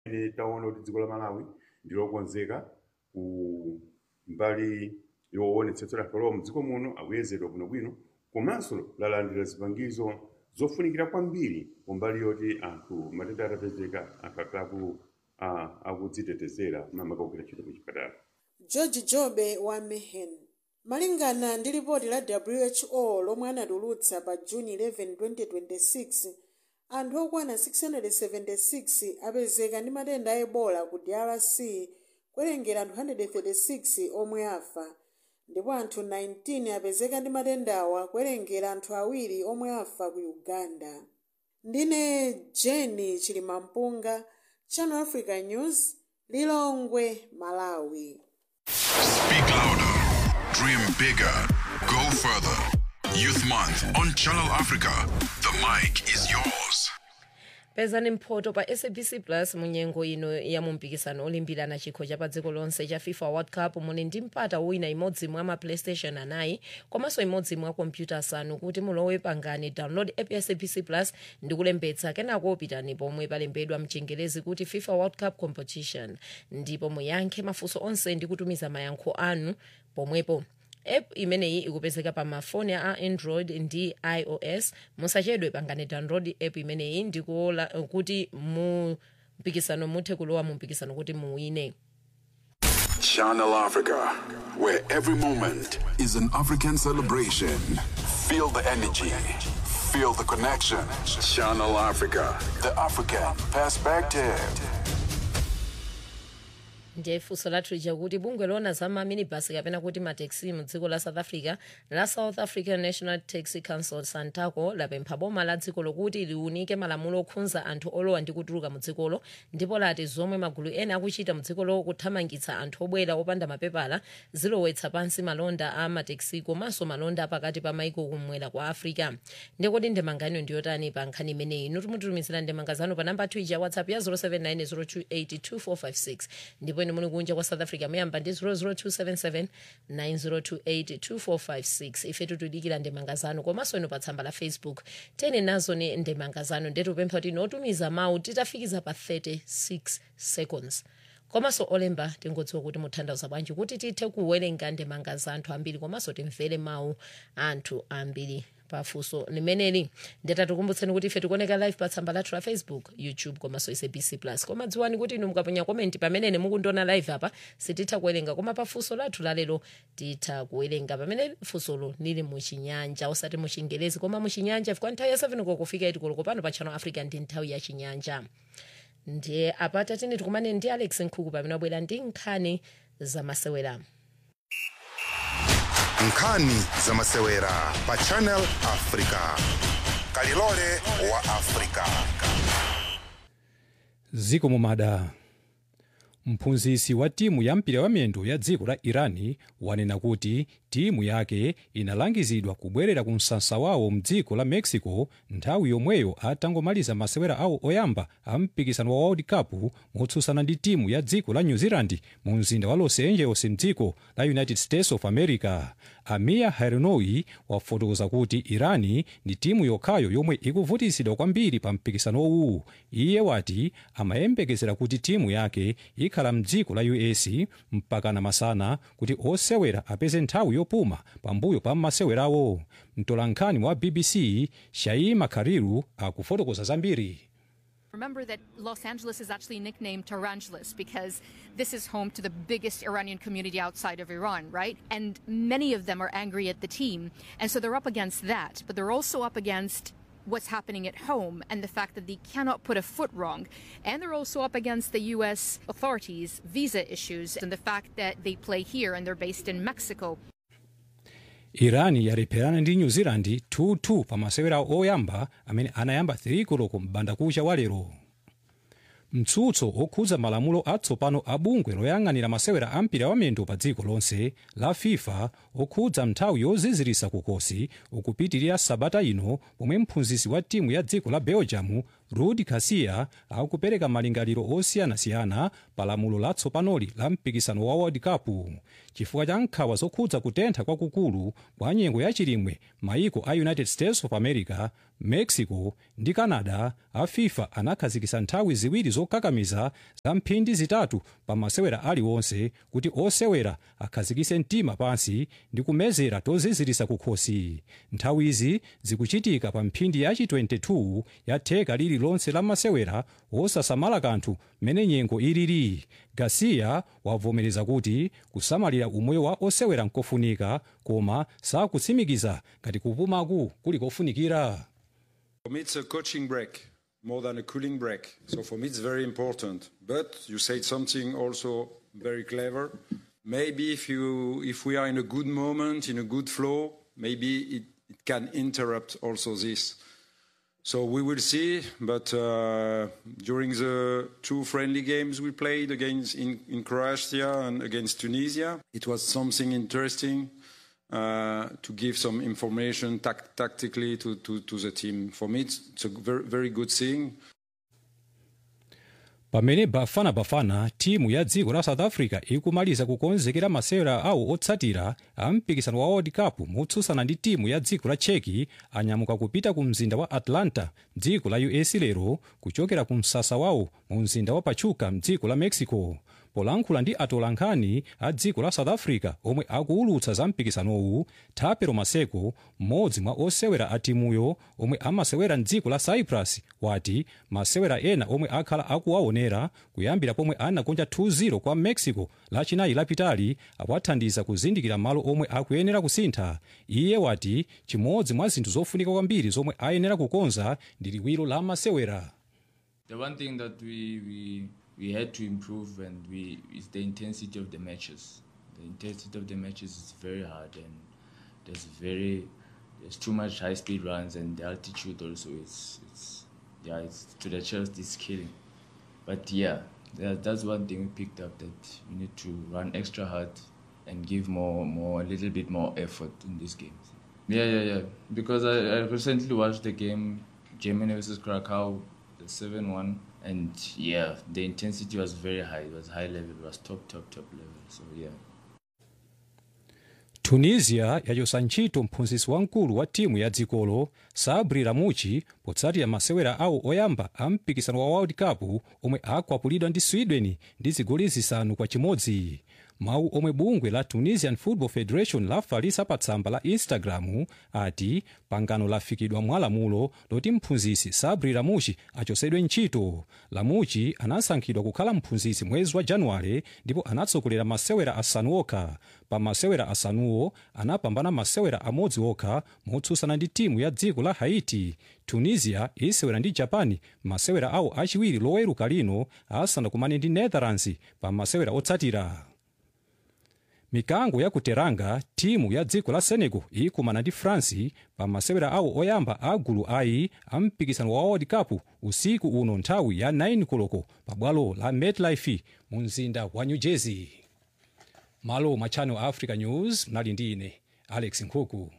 ine taona kuti dziko la malawi ndilokonzeka ku mbali yoonetsetsa kuti olowa mdziko muno akuyezedwa bwinobwino komanso lalandira zipangizo zofunikira kwambiri kumbali yoti anthu matenda atapezeka akakhala ku ah, akudzitetezera mamaka kugwira ntchito ku chipatala george jobe wa mehen malingana ndi ripoti la who lomwe anatulutsa pa juni 11 2026 anthu okwana 676 apezeka ndi matenda a ebola ku drc kuwerengera anthu 136 omwe afa ndipo anthu 19 apezeka ndi matendawa kuwerengera anthu awiri omwe afa ku uganda ndine jeni chilimampunga channel africa news lilongwe malawi Speak louder, dream bigger, go further. Youth Month on Channel Africa. The mic is yours. pezani mphoto pa sabc plus munyengo ino ya mumpikisano olimbirana chikho cha pa dziko lonse cha fifa world cup muli ndi mpata wina imodzi mwa ma playstation anayi komanso imodzi mwa kompyuta asanu kuti mulowe pangani download app ya sabc plus ndi kulembetsa kenako pitani pomwe palembedwa mchingerezi kuti fifa world cup competition ndipo muyankhe mafunso onse ndi kutumiza mayankho anu pomwepo app imeneyi ikupezeka pa mafoni a android ndi ios musachedwe pangani download app imeneyi ndikuola kuti mu mpikisano muthe kulowa mu mpikisano kuti muwine Channel Africa, where every moment is an African celebration. Feel the energy, feel the connection. Channel Africa, the African perspective. ndiye funso lathu lija kuti bungwe lona za maminibus kapena kuti mateksi mu dziko la south africa la south african national taxi council santaco lapempha boma la dziko lokuti liunike malamulo okhudza anthu olowa ndi kutuluka mu dzikolo ndipo lati zomwe magulu ena akuchita mu dzikolo kuthamangitsa anthu obwera opanda mapepala zilowetsa pansi malonda a mateksi komanso malonda pakati pa maiko kumwera kwa africa ndikoti ndemangano ndiyotani pa nkhani imeneyi inu timutumizira ndemanga zanu pa namba 2 ya whatsapp ya 0790282456 ndipo inu muli kunja kwa south africa muyamba ndi 0027790282456 ife tikudikira ndemanga zanu komanso inu pa tsamba la facebook tene nazo ni ndemanga zanu ndetupempha kuti inu otumiza mawu titafikiza pa 36 seconds komanso olemba tingodziwa kuti muthandauza bwanji kuti tithe kuwerenga ndemanga za anthu ambiri komanso timvere mawu anthu ambiri pafunso limeneli ndetatikumbutseni kuti ife tikuoneka live pa tsamba lathu la facebook youtube komanso sabc plus koma dziwani kuti inu mukaponya komenti pamene mukundiona live apa sititha kuwerenga koma pafunso lathu lalero titha kuwerenga pamene funsolo lili muchinyanja osati muchingerezi koma muchinyanja fika nthawi ya 7 kokufika itikoloko pano pa channel africa ndi nthawi ya chinyanja ndiye apata tini tikumane ndi alex nkhuku pamene wabwera ndi nkhani zamasewera nkhani zamasewera pa channel africa kalilole wa africa ziko mumada mphunzitsi wa timu ya mpira wamiyendo ya dziko la irani wanena kuti timu yake inalangizidwa kubwerera ku msasa wawo mdziko la mexico nthawi yomweyo atangomaliza masewera awo oyamba a mpikisano wa world cup motsutsana ndi timu ya dziko la new zealand mu mzinda wa los angeles mdziko la united states of america amir hernoi wafotokoza kuti irani ndi timu yokhayo yomwe ikuvutitsidwa kwambiri pa mpikisano uwu iye wati amayembekezera kuti timu yake ikhala mdziko la us mpakana masana kuti osewera apeze nthawi yopuma pambuyo pa masewerawo mtolankhani wa bbc shaima khariru akufotokoza zambiri Remember that Los Angeles is actually nicknamed Tarantulas because this is home to the biggest Iranian community outside of Iran, right? And many of them are angry at the team. And so they're up against that. But they're also up against what's happening at home and the fact that they cannot put a foot wrong. And they're also up against the U.S. authorities' visa issues and the fact that they play here and they're based in Mexico. irani yalepherana ndi new zealand 2-2 pa masewera oyamba amene anayamba 3 koloko m'bandakucha wa lero mtsutso okhudza malamulo atsopano a bungwe loyang'anira masewera a mpira wamiyendo pa dziko lonse la fifa okhudza nthawi yozizirisa kukosi ukupitirira sabata ino pomwe mphunzitsi wa timu ya dziko la belgium rudi garcia akupereka malingaliro osiyanasiyana pa lamulo latsopanoli la mpikisano wa world cup chifukwa cha nkhawa zokhudza kutentha kwakukulu kwa nyengo yachilimwe maiko a united states of america mexico ndi canada a fifa anakhazikitsa nthawi ziwiri zokakamiza za mphindi zitatu pa masewera aliwonse kuti osewera akhazikitse mtima pansi ndi kumezera tozizirisa kukhosi nthawizi zikuchitika pa mphindi yachi 22 ya theka lililonse la masewera osasamala kanthu mmene nyengo ilili garcia wavomereza kuti kusamalira umoyo wa osewera nkofunika koma sakutsimikiza ngati kupumaku kuli kofunikira For me, it's a coaching break more than a cooling break. So for me, it's very important. But you said something also very clever. Maybe if you, if we are in a good moment, in a good flow, maybe it, it can interrupt also this. So we will see. But uh, during the two friendly games we played against in, in Croatia and against Tunisia, it was something interesting. Uh, to give some information tac- tactically to, to, to the team. For me, it's, it's a very, very good thing. pamene bafana bafana timu ya dziko la south africa ikumaliza kukonzekera masewera awo otsatira a mpikisano wa world cup motsutsana ndi timu ya dziko la cheki anyamuka kupita ku mzinda wa atlanta dziko la us lero kuchokera ku msasa wawo mu mzinda wa pachuca mdziko la mexico polankhula ndi atolankhani a dziko la south africa omwe akuwulutsa za mpikisanowu thapelo maseko mmodzi mwa osewera a timuyo omwe amasewera mdziko la cyprus wati masewera ena omwe akhala akuwaonera kuyambira pomwe anakonja 2-0 kwa mexico lachinayi lapitali awathandiza kuzindikira malo omwe akuyenera kusintha iye wati chimodzi mwa zinthu zofunika kwambiri zomwe ayenera kukonza ndi liwiro la masewera The one thing that we, we, we had to improve and we is the intensity of the matches. The intensity of the matches is very hard and there's very there's too much high speed runs and the altitude also is it's yeah it's to the chest is killing. But yeah, that, that's one thing we picked up that we need to run extra hard and give more more a little bit more effort in these games. Yeah, yeah, yeah. Because I, I recently watched the game Germany versus Krakow, the seven one, and yeah, the intensity was very high. It was high level. It was top, top, top level. So yeah. tunisia yachotsa ntchito mphunzitsi wamkulu wa timu ya dzikolo sabri ramuchi potsatira masewera awo oyamba a mpikisano wa world cup omwe akwapulidwa ndi sweden ndi zigoli zisanu kwa chimodzi mawu omwe bungwe la tunisian football federation lafalitsa pa tsamba la instagram ati pangano lafikidwa mwa lamulo loti mphunzitsi sabri ramuchi achotsedwe ntchito ramuchi anasankhidwa kukhala mphunzitsi mwezi wa januwale ndipo anatsogolera masewera asanu okha pa masewera asanuwo anapambana masewera amodzi okha motsutsana ndi timu ya dziko la haiti tunisia isewera ndi japan masewera awo achiwiri loweruka lino asanakumane ndi netherlands pa masewera otsatira mikango ya ku teranga timu ya dziko la senegal ikumana ndi france pa masewera awo oyamba a gulu ayi a mpikisano wa world cup usiku uno nthawi ya 9 koloko pa bwalo la metlife mu mzinda wa new jersey malo mwa channel africa news mnali ndi ine alex nkhuku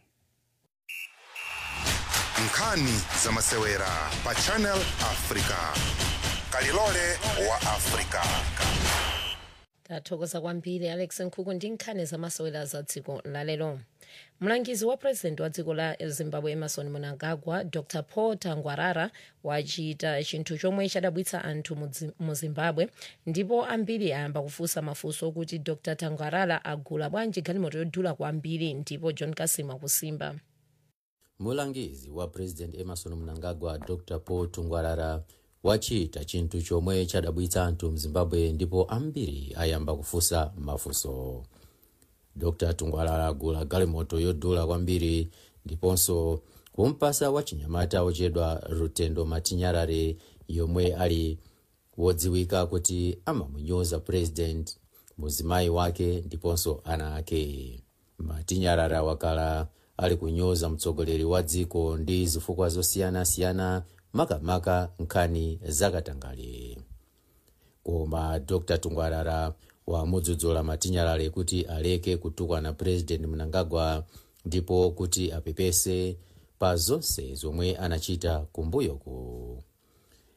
nkhani za masewera pa channel africa kalilole wa africa tathokoza kwambiri alex nkhuku ndi nkhani zamasewera za dziko lalero mlangizi wa purezidenti wa dziko la zimbabwe emerson mnangagwa dr paul tangwarara wachita chinthu chomwe chadabwitsa anthu mu Zi- mu zimbabwe ndipo ambiri ayamba kufunsa mafunso okuti dr tangwarara agula bwanji galimoto yodula kwambiri ndipo john kasima kusimba mulangizi wa president emerson mnangagwa dr paul tungwarara wachita chinthu chomwe chadabwitsa anthu mzimbabwe ndipo ambiri ayamba kufunsa mafunso dr tungwarara agula galimoto yodula kwambiri ndiponso kumpasa wachinyamata ochedwa rutendo matinyarare yomwe ali wodziwika kuti amamunyoza president muzimayi wake ndiponso ana ake matinyarara wakala ali kunyoza mtsogoleri wa dziko ndi zifukwa zosiyanasiyana makamaka nkhani zakatangale koma dr tungwarara wamudzudzula matinyarare kuti aleke kutukwana president mnangagwa ndipo kuti apepese pa zonse zomwe anachita kumbuyoku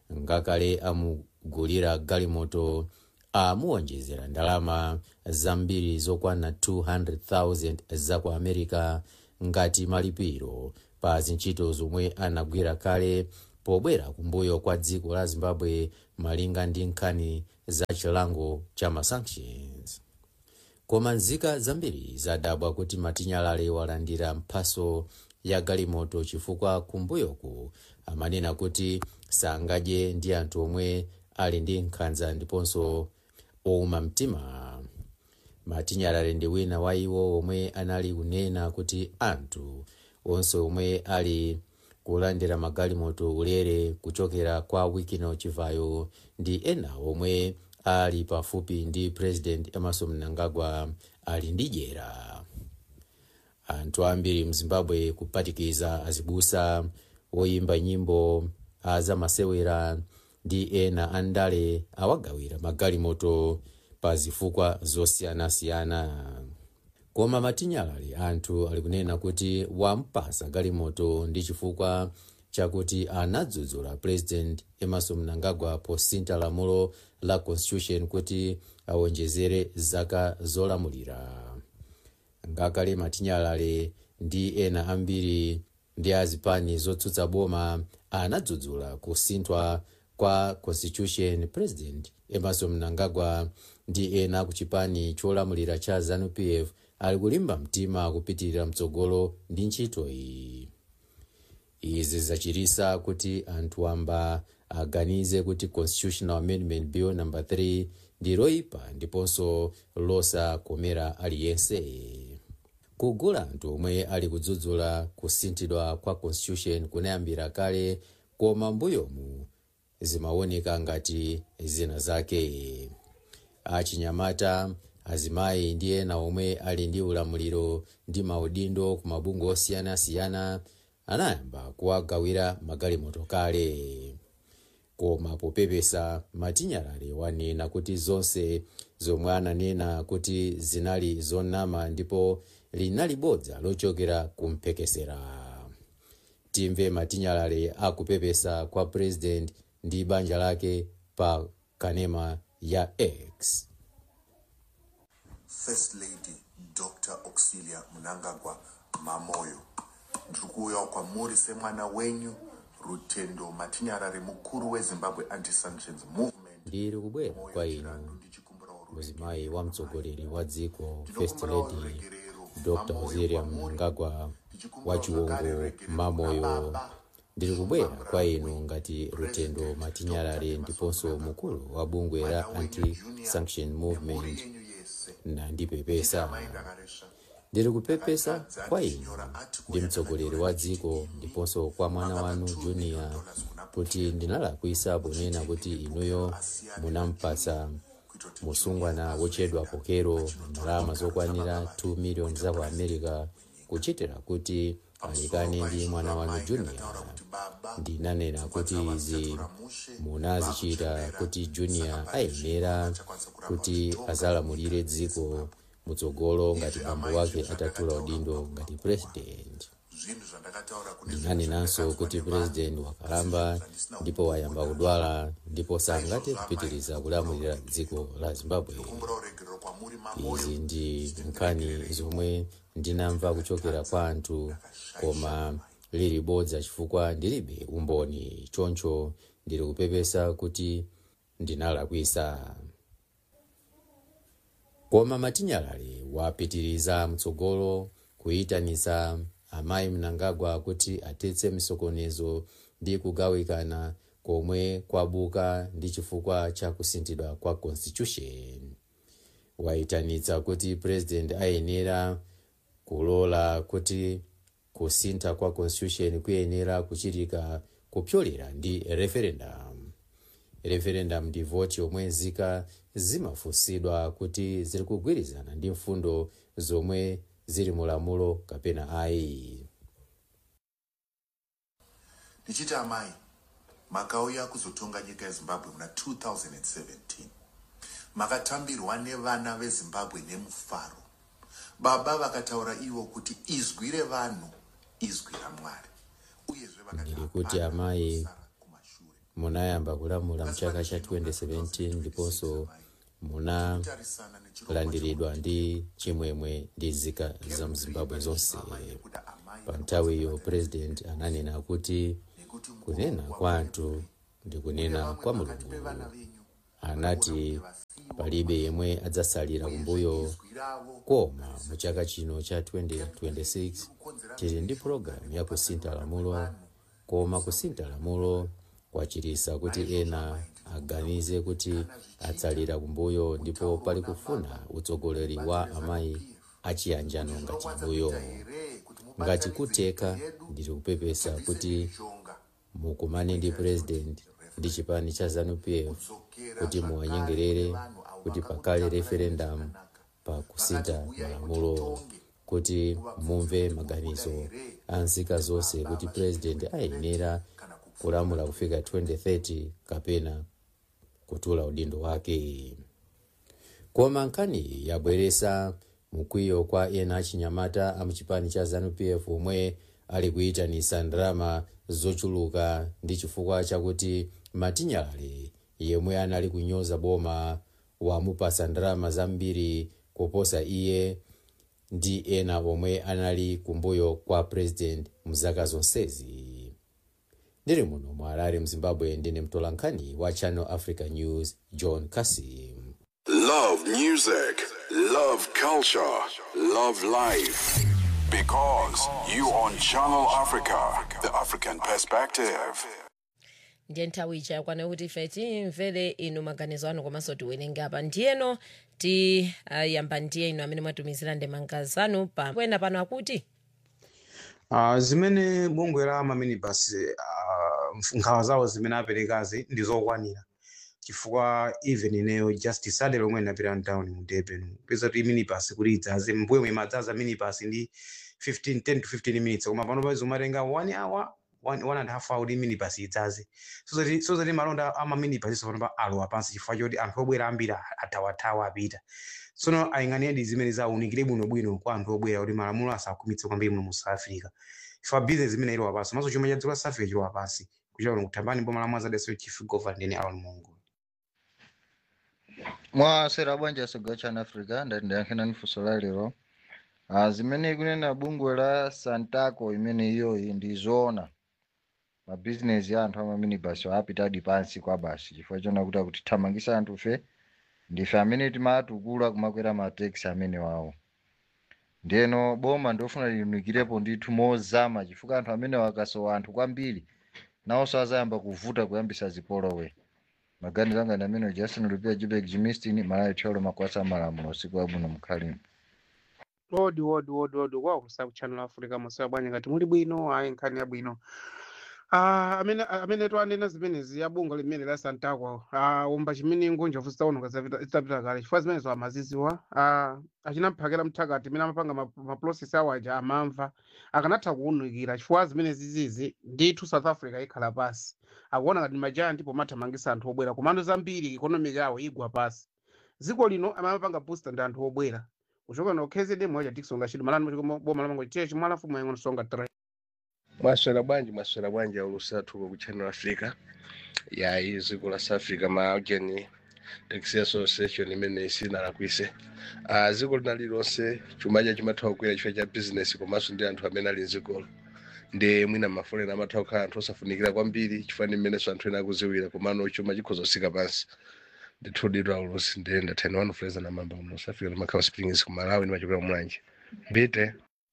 ngakale amugulira galimoto amuwonjezera ndalama zambiri zokwana 200,000 za ku america ngati malipiro pa zintchito zomwe anagwira kale pobwera kumbuyo kwa dziko la zimbabwe malinga ndi nkhani za chilango cha masanctions koma nzika zambiri zadabwa kuti matinyalale walandira mphaso ya galimoto chifukwa kumbuyoku amanena kuti sangadye ndi anthu omwe ali ndi nkhanza ndiponso owuma mtima matinyalale ndi wina wa iwo omwe anali kunena kuti anthu onse omwe ali kulandira magalimoto ulere kuchokera kwa wikino chivayo ndi ena omwe ali pafupi ndi president emerson mnangagwa ali ndi dyera anthu ambiri mzimbabwe kupatikiza azibusa woyimba nyimbo azamasewera ndi ena andale awagawira magalimoto pa zifukwa zosiyanasiyana koma matinyalale anthu ali kunena kuti wampasa galimoto ndi chifukwa chakuti anadzudzula president emerson mnangagwa posintha lamulo la constitution kuti awonjezere zaka zolamulira ngakale matinyalale ndi ena ambiri ndi azipani zotsutsa boma anadzudzula kusinthwa kwa constitution president emerson mnangagwa ndi ena ku chipani cholamulira cha zanupf ali kulimba mtima kupitirira mtsogolo ndi ntchito iyi izi zachititsa kuti anthu amba aganize kuti constitutional amendment bill number 3 ndi loyipa ndiponso losakomera aliyense kugula anthu omwe ali kudzudzula kusinthidwa kwa constitution kunayambira kale koma mbuyomu zimaoneka ngati zina zake achinyamata azimayi ndi ena omwe ali ndi ulamuliro ndi maudindo ku mabungwe osiyanasiyana anayamba kuwagawira magalimoto kale koma popepesa matinyalale wanena kuti zonse zomwe ananena kuti zinali zonama ndipo linali bodza lochokera kumphekesera timve matinyalale akupepesa kwa president ndi banja lake pa kanema ya x First Lady Dr. Auxilia Mnangagwa Mamoyo ndiri kuuyawo kwamuri semwana wenyu rutendo matinyarare mukuru wezimbabwe anti-sanctions movement ndiri kubwera kwa inu muzimayi wa mtsogoleri wa dziko first lady dr auxilia mnangagwa wa chiwongo mamoyo ndiri kubwera kwa inu ngati rutendo matinyalare ndiponso mukulu wa bungwe la anti-sanction movement nandipepesa ndiri kupepesa kwa inu ndi mtsogoleri wa dziko ndiponso kwa mwana wanu junior kuti ndinalakwisa ponena kuti inuyo munampasa musungwana wochedwa kokero ndalama zokwanira 2 miliyoni za ku america kuchitira kuti alekane ndi mwana wanu junior ndinanena kuti izi munazichita kuti junior ayenera kuti azalamulire dziko mutsogolo ngati bambo wake atatula udindo ngati president ndinanenanso kuti president wakalamba ndipo wayamba kudwala ndipo sangathe kupitiriza kulamulira dziko la zimbabwe izi ndi nkhani zomwe ndinamva kuchokera kwa anthu koma lili bodza chifukwa ndilibe umboni choncho ndili kupepesa kuti ndinalakwisa koma matinyalale wapitiriza mtsogolo kuyitanitsa amayi mnangagwa kuti atetse misokonezo ndi kugawikana komwe kwabuka ndi chifukwa cha kusinthidwa kwa constitution wayitanitsa kuti president ayenera kulola kuti kusintha kwa constitution kuyenera kuchitika kupyolera ndi referendum referendum ndi voti yomwe nzika zimafunsidwa kuti ziri kugwirizana ndi mfundo zomwe zili mulamulo kapena ayi ndichiti amai makauya kuzotonga nyika yezimbabwe muna 2017 makatambirwa nevana vezimbabwe nemufaro baba vakataura ivo kuti izwi revanhu izwi ramwari uyezve ndiri kuti amayi munayamba kulamula mchaka cha 2017 ndiponso munalandiridwa ndi chimwemwe ndi nzika za mzimbabwe zonse pa nthawiyo president ananena kuti kunena kwa anthu ndi kunena kwa mulungu anati palibe yemwe adzasalira kumbuyo koma mu chaka chino cha 2026 tili ndi pologalamu ya kusintha lamulo koma kusintha lamulo kwachititsa kuti ena aganize kuti atsalira kumbuyo ndipo pali kufuna utsogoleri wa amayi achiyanjano ngati mbuyo ngati kutheka ndili kupepesa kuti mukumane ndi president ndi chipani cha zanupf kuti muwanyengerere kuti pakhale referendum pa kusintha malamulo kuti mumve maganizo a nzika zonse kuti president ayenera kulamula kufika 2030 kapena kutula udindo wake koma nkhani yabweretsa mkwiyo kwa ena achinyamata amuchipani cha zanupf omwe ali kuyitanitsa ndalama zochuluka ndi chifukwa chakuti matinyalale yemwe anali kunyoza boma wamupatsa ndalama zambiri kuposa iye ndi ena omwe anali kumbuyo kwa president mzaka zonsezi ndili muno mu harare mzimbabwe ndine mtolankhani wa channel africa news john kasim Love music, love culture, love life. Because you on Channel Africa, the African perspective. ndiye nthawi ija yakwana kuti ife timvere inu maganizo anu komanso tiwerenge apa ndiyeno tiyamba ndiye inu amene mwatumizira ndemanga zanu pa kwena pano akuti Uh, zimene bungwe la maminibus uh, nkhawa zawo zimene aperekazi ndi zokwanira chifukwa even ineyo just saturday lomwe ndinapita mtown mu durban peza kuti minibus kuti idzaze mbuyo mwe madzaza minibus ndi 15 10 to 15 minutes koma pano paizo umatenga one hour one, one and a half hour kuti minibus idzaze so zoti so zoti malonda ama minibus iso pano pa alowa pansi chifukwa choti anthu obwera ambiri athawathawa apita tsono ayang'aniredi zimene zawunikire bwinobwino kwa anthu obwera kuti malamulo asakhumitse kwambiri muno mu south africa chifukwa business imene ilowa pansi maso chuma cha dziko la south africa chilowa pansi kuchita kuno kuthambani boma la mwazadeso chief governor ndine alon mongo mwasera bwanji asogwa chana africa ndati ndiyankhena nifunso la lero ah, zimene ikunena bungwe la santaco imene iyoyi ndi zoona mabizinesi ya anthu amaminibasi apitadi pansi kwa basi chifukwa chona kuti akutithamangisa anthu fe ndife amene timatukula kumakwera mateksi amene wawo ndiyeno boma ndofuna linukirepo ndithu mozama chifukwa anthu amene wakasowa anthu kwambiri nawonso azayamba kuvuta kuyambisa zipolowe maganizo anga ndi amene justin lupia jibek jimistin malawi tholo makwasa malamulo usiku wabwino mkhalimo wodi wodi wodi wodi kwakusa ku channel africa masoya bwanyi ngati muli bwino ayi nkhani yabwino Ah, amene amene twanena zimenezi yabunga limene la santaco ah, umba chimene ngunja fusi taononga zitapita kale chifukwa zimenezo amaziziwa ah, achinamphakira mthakati imene amapanga ma- maprocess awo aja amamva akanatha kuwunikira chifukwa zimene zizizi ndithu south africa ikhala pasi akuona ngati majaya ndipo mathamangisa anthu obwera komando zambiri ikonomiki yawo igwa pasi dziko lino amapanga booster ndi anthu obwera kuchoka no kzd moja tikusonga chidwi malani machikomo boma lamango chie chimwala fumu yangono songa 3 mwaswera bwanji mwaswera bwanji aulusathu ku channel africa ya iziko la south africa maageni taxi association imene sinalakwise uh, ziko lina lilonse chumacha chimatha kukwera chifukwa cha business komanso ndi anthu amene ali mzikolo ndi mwina mafolera amatha kukhala anthu osafunikira kwambiri chifukwa ndi mmenenso anthu ena akuziwira komano chuma chikhoza kusika pansi ndithu dido aulusi ndi ndathani wanu fuleza na mamba muno south africa limakhala springs ku malawi ndimachokera mulanje mbite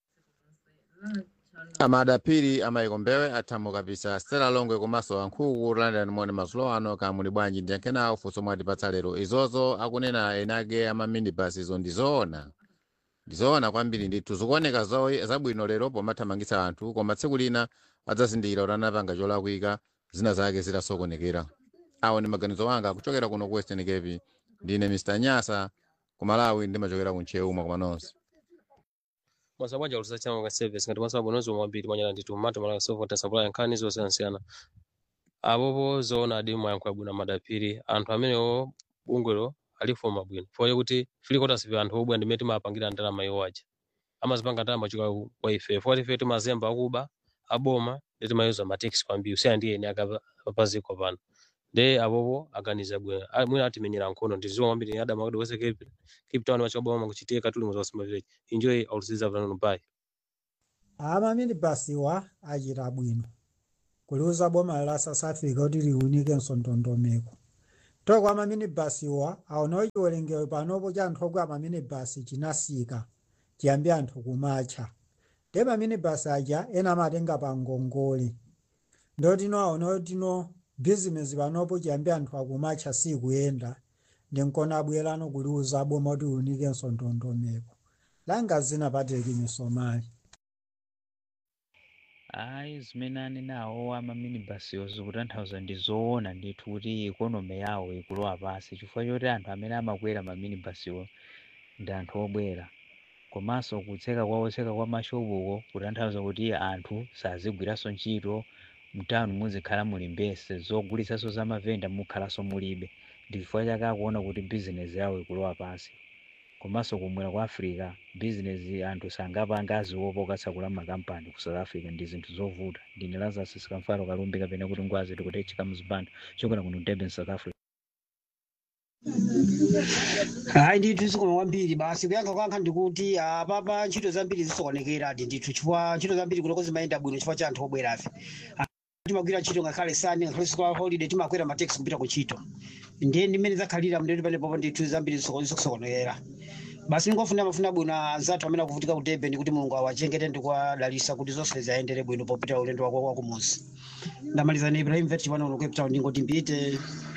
amadapiri amayikombewe athamu kapisa stela longwe komanso ankhuku london mone mazulo ano kamuli bwanji ndiyankhenawo funso mwatipatsa lero izozo akunena enake amaminibus izo ndizoona ndizoona kwambiri ndithu zikuoneka zo- zabwino lero pomathamangitsa anthu koma tsiku lina adzazindikira kuti anapanga cholakwika zina zake zitasokonekera awo ndi maganizo anga kuchokera kuno ku western cape ndine mr nyasa ku malawi ndimachokera ku ncheuma koma nonse masabwaja olusachama nga service ngati mwasaba bonozi mwambiri mwanyala ndithu mato malaka sovota sabula yankhani zosiyanasiyana abobo zoona adi mwayankhula bwino madapiri anthu amenewo bungwelo alifoma bwino foye kuti filikotasipe anthu obwa ndimene timapangira ndalama iwo aja amazipanga ndalama chika kwa ife foti ife timazemba akuba aboma ndi timayuza mateksi kwambiri usiyana ndi ene akapaziko pano nde abobo aganiza bwino Ah, mwina atimenyera nkhono ndiziwa kwambiri adama kuti wese cape cape town wachikaboma kuchitika tuli mu zosima village enjoy auliziza vanano bye amamini basiwa achita bwino kuliuza boma la south africa kuti liunike msontondomeko toko amamini basiwa aonawo chiwerengero panopo cha anthu okwa amamini basi chinasika chiyambi anthu kumacha nde mamini basi aja ena amatenga pa ngongole ndotino aonawo tino bizinesi panopo chiyambi anthu akumacha sikuyenda ndinkona abwerano kuliuza boma kuti liunike msontondomeko langa zina patrick misomali ayi zimene anenawo amaminibasiwo zikutanthauza ndi zoona ndithu kuti ikonomi yawo ikulowa pansi chifukwa choti anthu amene amakwera maminibasiwo ndi anthu obwera komanso kutseka kwa otseka kwa mashopuko kutanthauza kuti anthu sazigwiranso ntchito mtawuni muzikhala muli mbese zogulitsanso za mavenda mukhalanso mulibe ndi chifukwa chake akuona kuti bizinesi yawo ikulowa pansi komanso kumwera kwa africa bizinesi anthu sangapanga aziopa okatsekula makampani ku south africa ndi zinthu zovuta ndine lazarus sikamfalo kalumbi kapena kuti ngwazi tikutechika muzipando chokona kuno durban south africa hayi ndithu zikoma kwambiri basi kuyankha kwankha ndikuti apapa ntchito zambiri zisokonekeradi ndithu chifukwa ntchito zambiri kunoko zimayenda bwino chifukwa cha anthu obwerafe Ah, timagwira ntchito ngakhale sani ngakhale school holiday timakwera mateksi kupita ku ntchito ndiye ndimene zakhalira mndeti panepopo ndithu zambiri zisoko- zikusokonekera basi ndingofuna mafuna bwino anzathu amene akuvutika ku durban kuti mulungu awachengete ndi kuwadalitsa kuti zonse ziyayendere bwino popita ulendo wako wa kumuzi ndamaliza ni ibrahim vet chipano uno cape town ndingoti mbite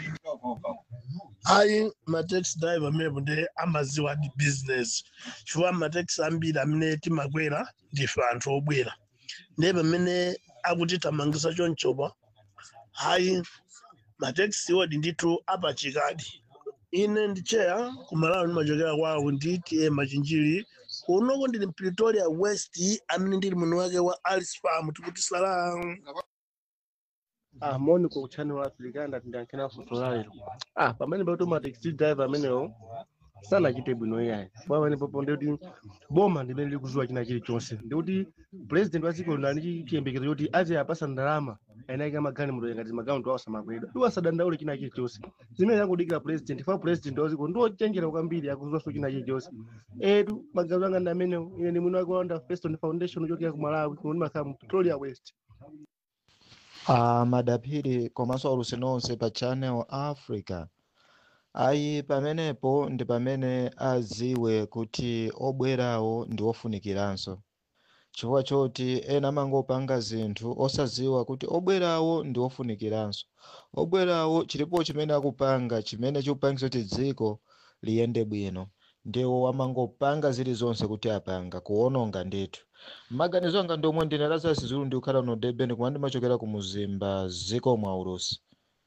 ayi mataxi driver amenepo ndi amaziwa ndi business chifukwa mataxi ambiri amene timakwera ndife anthu obwera ndiye pamene akutitamangisa chonchopa hayi mataxi wodi ndithu apachikadi ine ndi cheya kumalawi ndimachokera kwawo nditi e machinjiri unoko ndili pretoria west amene ndili muno wake wa alice farm tikuti salam Ah, moni kwa channel wa Afrika ndati ndiyankhena funso lalero. Ah, pamene pakuti ma taxi driver amenewo sanachite bwino iyayi. Chifukwa pamene popo ndikuti boma ndimene likuzuwa china chilichonse. Ndikuti president wa dziko lino ali ndi chiyembekezo choti aziyapasa ndalama ayinayika magani mutoyo ngati magaunti awo samakwedwa. Iwo asadandaule china chilichonse. Zimene akudikira president, chifukwa president wa dziko ndiwo chenjera kwambiri akuzuwaso china chilichonse. Etu magazi anga ndi amenewo ine ndi mwini wake wa Wonder Feston Foundation ochokera ku Malawi kuno ndimakhala mu Pretoria West. a madaphiri komanso aulusi nonse pa channel africa ayi pamenepo ndi pamene aziwe kuti obwerawo ndi ofunikiranso chifukwa choti ena amangopanga zinthu osaziwa kuti obwerawo ndi ofunikiranso obwerawo chilipo chimene akupanga chimene chikupangisa kuti dziko liyende bwino ndiwo amangopanga zilizonse kuti apanga kuwononga ndithu maganizo anga ndiomwe ndine lazarus zulu ndikukhala no durban koma ndimachokera ku muzimba ziko mwa urusi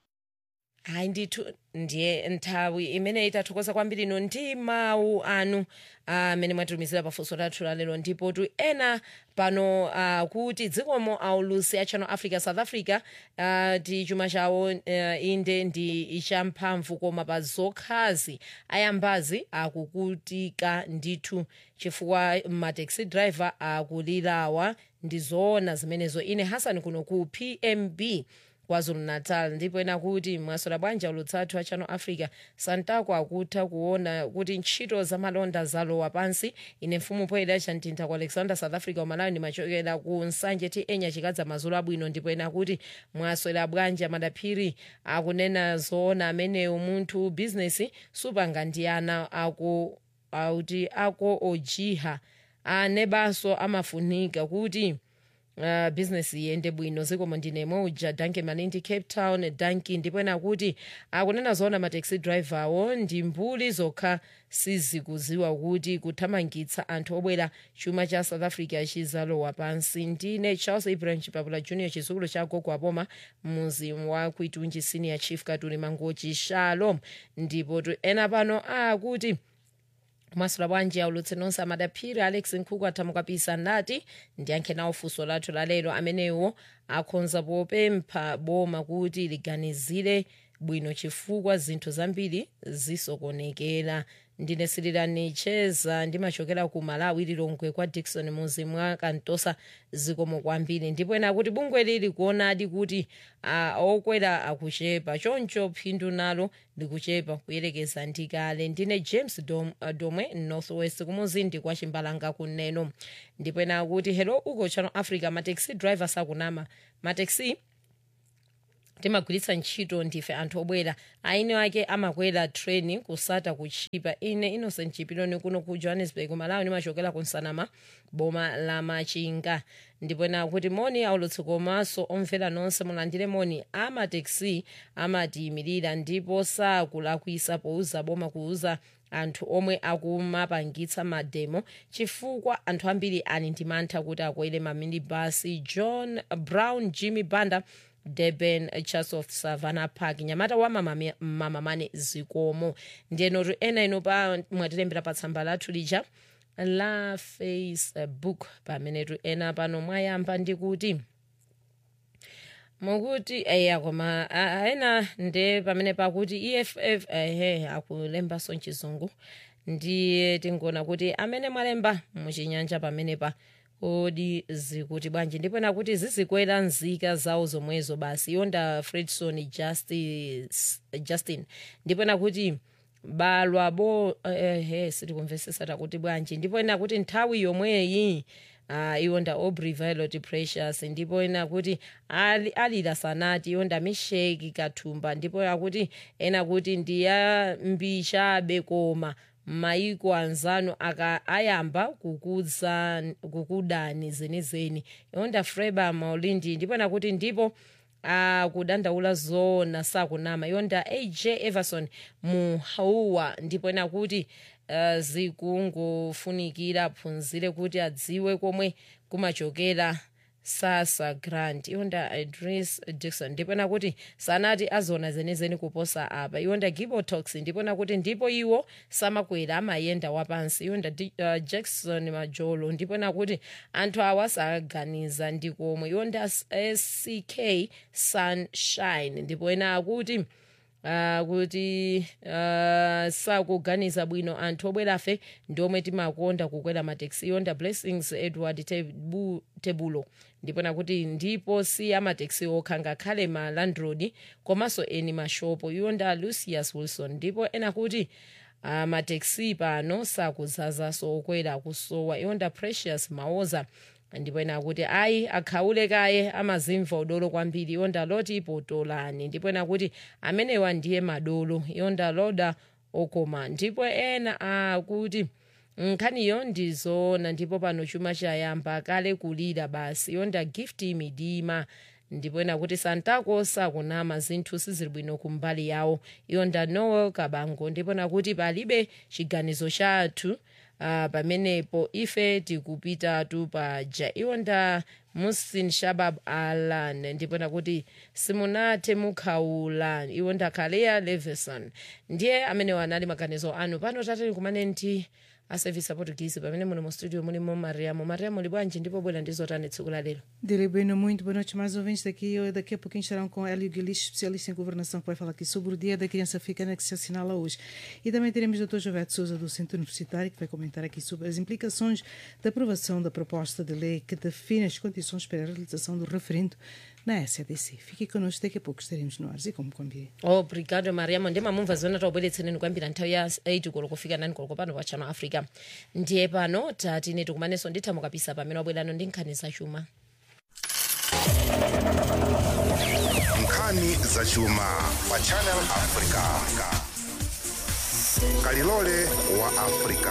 hayi ndithu ndiye nthawi imene itathokoza kwambiri ino ndi mawu anu amene mwatitumizira pafunso lathu lalero ndipo tu ena pano uh, kuti dzikomo aulusi a channel africa south africa uh, ti chuma chawo uh, inde ndi ichamphamvu koma pa zokhazi ayambazi akukutika ndithu chifukwa mataxi driver akulirawa ndi zoona zimenezo ine hasani kuno ku pmb kwazulu natal ndipo ena kuti mwasola bwanja ulutsathu a channel africa santako akutha kuona kuti ntchito zamalonda zalowa pansi ine mfumu poyeda chamtintha ku alexander south africa umalawi ndimachokera ku nsanje ti enya chikadza mazulu abwino ndipo ena kuti mwaswera bwanja madaphiri akunena zoona ameneyo munthu bizinesi supanga ndi ana ako auti ako ojiha anebanso amafunika kuti uh, business iyende bwino zikomo ndine moja danke malindi cape town danki ndipo ena kuti akunena zoona mataxi driver awo ndi mbuli zokha sizikuziwa kuti kuthamangitsa anthu obwera chuma cha south africa chizalowa pansi ndine charles ibrahim chipapula junior chizukulu cha gogo apoma muzi wa kuitunji senior chief katuli mangochi shalom ndipo tu ena pano akuti mwasula bwanji aulutse nonse amadaphiri alex nkhuku athamukapisa nati ndiyankhe nawo funso lathu lalero amenewo akhonza popempha boma kuti liganizire bwino chifukwa zinthu zambiri zisokonekera ndine sirilani cheza ndimachokera ku malawi lilongwe kwa dikson muzi mwa kantosa zikomo kwambiri ndipo ena kuti bungwe lili kuonadi kuti uh, okwera akuchepa choncho phindu nalo likuchepa kuyerekeza ndi kale ndine james Dom, uh, domwe northwest kumuzindi kwa chimbalanga kuneno ndipo ena kuti hello uko channel africa mataxi drivers akunama mataxi timagwiritsa ntchito ndife anthu obwera aine ake amakwera treni kusata kuchipa ine innocent chipiloni kuno ku johannesburg malawi nimachokera ku nsanama boma la machinga ndipo ena kuti moni aulutsi komanso omvera nonse mulandire moni amateksi amatiyimirira ndipo sakulakwisa pouza boma kuuza anthu omwe akumapangitsa mademo chifukwa anthu ambiri ali ndi mantha kuti akwere maminibasi john brown jimmy banda durban chatsworth savannah park nyamata wa mamamane mama zikomo ndiyenotu ena ino pa mwatilembera pa tsamba lathu lija la facebook pamenetu ena pano mwayamba ndi kuti mukuti eya koma ena nde pamene pakuti eff ehe akulembanso mchizungu ndiye tinkuona kuti amene mwalemba muchinyanja pamenepa kodi zikuti bwanji ndipo nakuti zizikwera nzika zawo zomwezo basi yonda fredson justice, justin ndipo nakuti balwa bo ehe sitikumvesesa takuti bwanji ndipo nakuti nthawi yomweyi uh, iwonda aubrey violet precious ndipo ena kuti ali, alira sanati iwonda misheki kathumba ndipo akuti ena kuti ndiyambishabe koma maiko anzanu aka ayamba kukudza kukudani zenizeni yonda freba maulindi ndipo nakuti ndipo akudandaula zona sakunama yonda aj everson muhauwa ndipo nakuti uh, zikungofunikira phunzire kuti adziwe komwe kumachokera sasa grant iwonda idris dixon ndipo nakuti sanati azona zenezeni kuposa apa iwonda gibotox ndipo nakuti ndipo iwo samakwera amayenda wapansi iwonda uh, jackson majolo ndipo nakuti anthu awa saganiza ndikomwe iwonda sck sunshine ndipo ena akuti Uh, kuti uh, sakuganiza bwino anthu obwerafe ndiomwe timakonda kukwera mateksi yonda blessings edward tebu, tebulo ndipo nakuti ndipo si amateksi okha ngakhale ma landroad komanso eni mashopo yonda lucius wilson ndipo ena kuti uh, mateksi pano sakuzazaso okwera kusowa yonda precious mawoza ndipo ena akuti ayi akhaule kaye amazimva udolo kwambiri yonda loti potolani ndipo ena kuti amenewa ndiye madolo yonda loda okoma ndipo ena akuti nkhaniyo ndizoona ndipo pano chuma chayamba kale kulira basi yonda gift midima ndipo ena kuti santako sakunama zinthu sizili bwino kumbali yawo yonda noel kabango ndipo nakuti palibe chiganizo chathu uh, pamenepo ife tikupitatu paja iwonda musin shabab alan ndipo nakuti simunathe mukhaula iwonda kaleya leveson ndiye amene wanali maganizo anu pano tateni kumane ndi aservice aportuguese pamene muno mu studio mulimo mariamo mariamo li bwanji ndipo bwera ndizotani tsiku la lero Direi bueno, muito boa noite, mais ouvintes daqui. Eu, daqui a pouquinho estarão com Hélio Guilix, especialista em governação, que vai falar aqui sobre o Dia da Criança Africana que se assinala hoje. E também teremos o Dr. Jovete Souza, do Centro Universitário, que vai comentar aqui sobre as implicações da aprovação da proposta de lei que define as condições para a realização do referendo na SADC. Fique connosco, daqui a pouco estaremos no ar, e como combinei. obrigado mariamo ndi mamumva zimene taubweretsereni kuyambira nthawi ya 8 koloko kufika 9 koloko pano pa channel africa ndiye pano tatine tikumanenso ndithamo kapisa pamene wabwerano ndi nkhani zachuma nkhani zachuma pa channel africa kalilole wa africa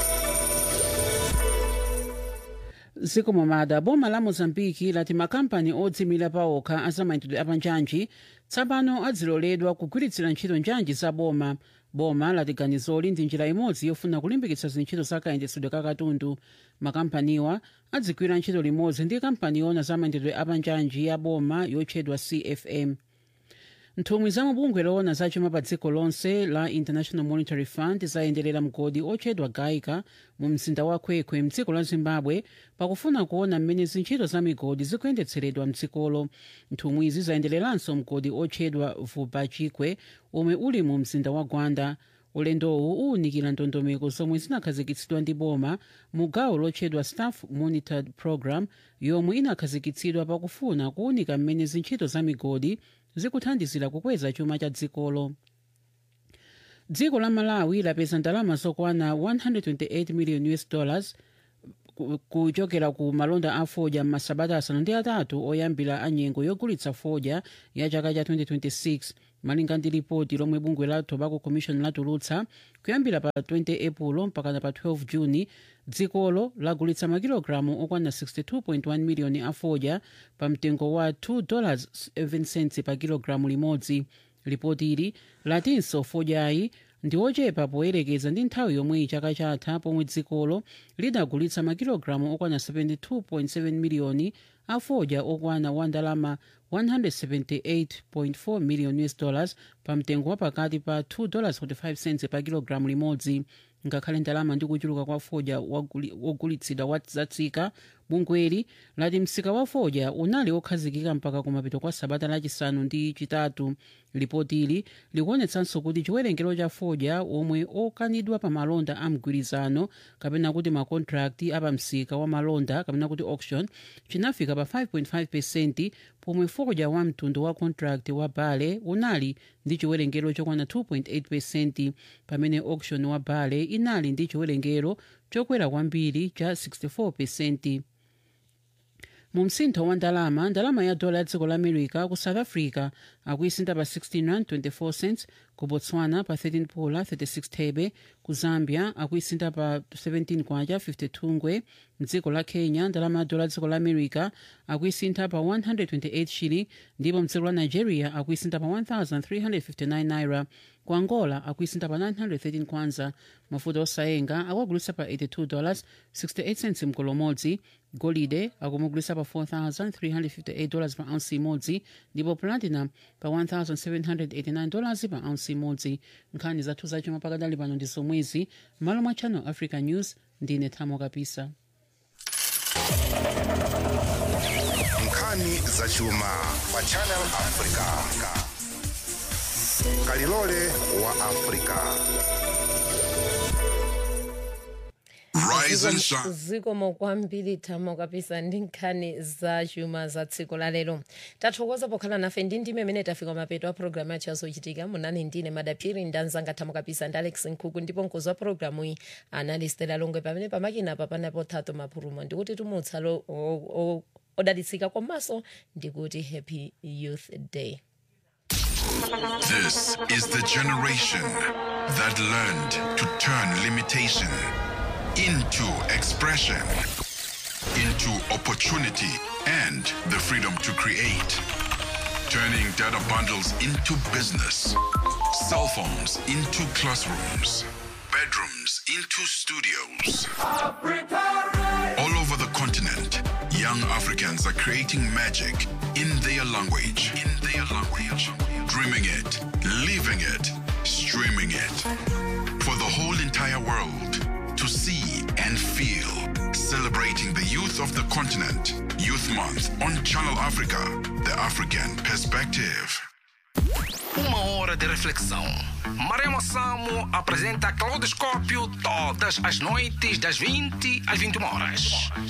ziko momada boma la mozambiki lati makampani odzimira paokha azamayendedwe apanjanji tsopano aziloledwa kugwiritsira ntchito njanji za boma boma lati ganizoli ndi njira imodzi yofuna kulimbikitsa zintchito za kayendetsedwe ka katundu makampaniwa adzigwira ntchito limodzi ndi kampani yona zamayendedwe apanjanji ya boma yotchedwa cfm nthumwi za mabungwe loona zachuma pa dziko lonse la international monetary fund zayenderera mgodi otchedwa gaika mu mzinda wa kwekwe mdziko la zimbabwe pakufuna kuona mmene zintchito za migodi zikuyendetseredwa mdzikolo nthumwizi zayendereranso mgodi otchedwa vubachikwe omwe uli mu mzinda wa gwanda ulendowu uwunikira ndondomeko zomwe zinakhazikitsidwa ndi boma mu gawo lotchedwa staff monitored program yomwe inakhazikitsidwa pakufuna kuwunika mmene zintchito za migodi zikuthandizira kukweza chuma cha dzikolo dziko la malawi lapeza ndalama zokwana 128 million us dollars ku- kuchokera ku malonda a fodya m'masabata asanu ndi atatu oyambira anyengo yogulitsa fodya ya chaka cha 2026 malinga ndi ripoti lomwe bungwe la tobacco commission latulutsa kuyambira pa 20 epulo mpakana pa 12 juni dzikolo lagulitsa makilogalamu okwana 62.1 miliyoni a fodya pa mtengo wa 2 dollars 7 cents pa kilogalamu limodzi ripoti ili latinso fodyayi ndi ochepa poyerekeza ndi nthawi yomwe chaka chatha pomwe dzikolo lidagulitsa makilogalamu okwana 72.7 miliyoni a fodya okwana wa ndalama 178.4 million us dollars pa mtengo wa pakati pa 2 dollars 45 cents pa kilogalamu limodzi ngakhale ndalama ndi kuchuluka kwa fodya waguli- wogulitsidwa wa zatsika bungweli lati msika wa fodya unali okhazikika mpaka kumapeto kwa sabata lachisanu ndi chitatu ripoti ili likuonetsanso kuti chiwerengero cha fodya omwe okanidwa pa malonda a mgwirizano kapena kuti makontrakti apamsika wa malonda kapena kuti auction chinafika pa 5.5 pesenti pomwe fodya wa mtundu wa contract wa bale unali ndi chiwerengero chokwana 2.8 pesenti pamene auction wa bale inali ndi chiwerengero chokwera kwambiri cha 64 pesenti mu msintho wa ndalama ndalama ya dola ya dziko la america ku south africa akuisinta pa 16 rand 24 cents ku botswana pa 13 pula 36 thebe ku zambia akuisinta pa 17 kwacha 52 ngwe mdziko la kenya ndalama ya dola ya dziko la america akuisintha pa 128 shilling ndipo mdziko la nigeria akuisintha pa 1359 naira ku angola akuisintha pa 913 kwanza mafuta osayenga akuagulitsa pa 82 dollars 68 cents mkolo umodzi golide akumugulitsa pa 4358 dollars pa ounce imodzi ndipo platinum pa 1789 dollars pa ounce imodzi nkhani zathu zachuma pakadali pano ndi zomwezi m'malo mwa channel africa news ndine thamo kapisa nkhani zachuma pa channel africa kalilole wa africa Rise and shine. zikomo kwambiri thamo kapisa ndi nkhani za chuma za tsiku la lero tathokoza pokhala nafe ndi ndime imene tafika mapeto a programu yacho yazochitika munani ndine madaphiri ndanzanga thamo kapisa ndi alex nkhuku ndipo mkozi wa programu iyi anali stela longwe pamene pamakina apa panapo thato maphurumo ndikuti tumutsa lo- o- o- odalitsika komanso ndikuti happy youth day This is the generation that learned to turn limitation into expression, into opportunity, and the freedom to create. Turning data bundles into business, cell phones into classrooms, bedrooms into studios. All over the continent, young Africans are creating magic in their language. In their language. Dreaming it, living it, streaming it. For the whole entire world to see and feel. Celebrating the youth of the continent. Youth Month on Channel Africa, the African perspective. Uma hora de reflexão. Maremo Samo apresenta Claudoscópio todas as noites das 20 às 21 horas.